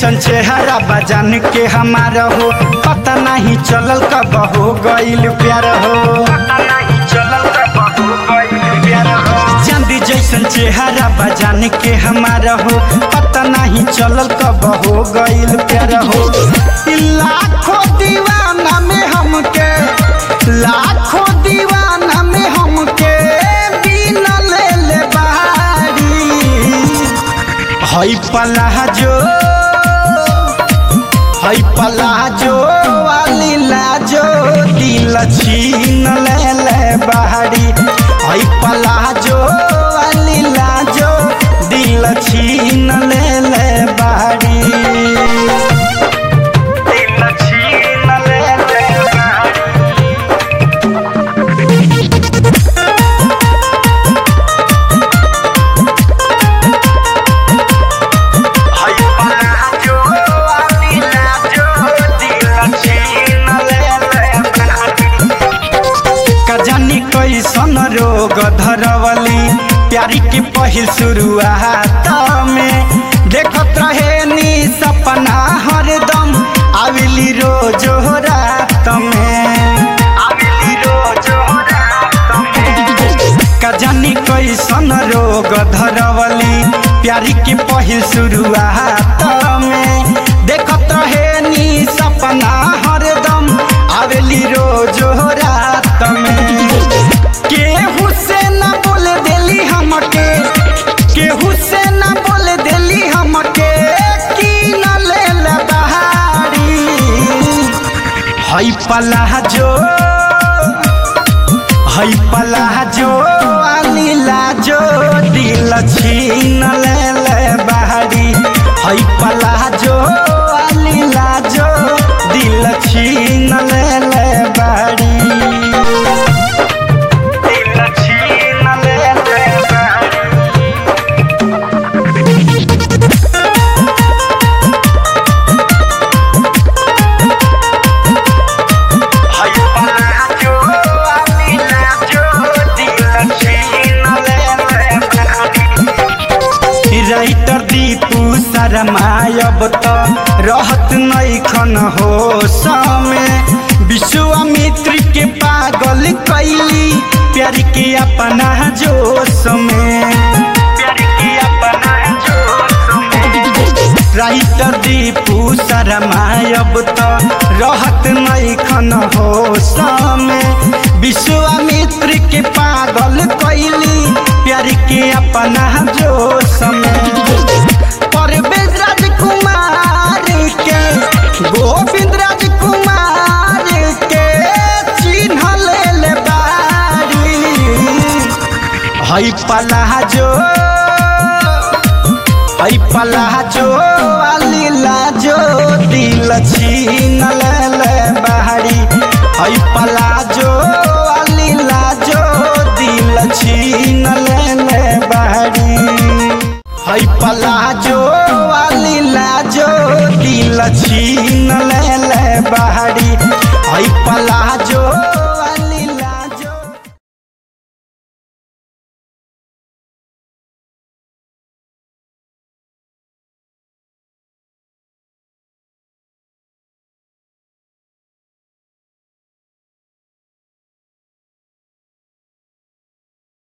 जैसन चेहरा बजान के हमारा हो पता नहीं चलल कब हो गईल प्यार हो पता नहीं चलल कब हो गईल प्यार हो चांदी जैसन चेहरा बजान के हमारा हो पता नहीं चलल कब हो गईल प्यार हो लाखों दीवाना में हमके लाखों दीवाना में हमके बिना ले ले बारी हई पलाजो हई पलाजो वाली लाजो दिल छीन ले ले बाहरी हई पलाजो वाली लाजो दिल छीन ले ले बाहरी दिल छीन ले ले बाहरी हई पलाजो वाली लाजो दिल छीन ले ले बाहरी का जानी कैसन रोग धरवली प्यारी की पहिल शुरुआत में देखत रहे नी सपना हरदम आविली रोज रात में आविली रोज रात में का जानी कैसन रोग धरवली प्यारी की पहिल शुरुआत में देखत रहे नी सपना हरदम आवेली रोज रात में केहू से न बोल देली हमके केहू से न बोल देली हमके की न ले ले बहारी हई पलाजो हई पलाजो आली लाजो दिल छीन ले ले बहारी हई पलाजो आली लाजो दिल छीन ले ले बहारी दिल छीन ले ले बहारी हई पलाजो आली लाजो दिल छीन ले ले बहारी राइटर दीपू शरमायब त रहत नैखन हो समय विश्वामित्र के पागल कैली प्यार के अपना जोश में प्यार के अपना जोश में राइटर दीपू शरमायब त रहत नैखन हो समय विश्वामित्र के पागल कैली प्यार के अपना जोश में परवेज राजकुमार के गोविंद राजकुमार के चिन्ह ले ले बारी हई पलाजो हई पलाजो वाली लाजो दिल छीन ले ले बाहरी हई पलाजो वाली लाजो दिल छीन ले ले बाहरी हई पलाजो वाली लाजो दिल छीन ले ले बाहरी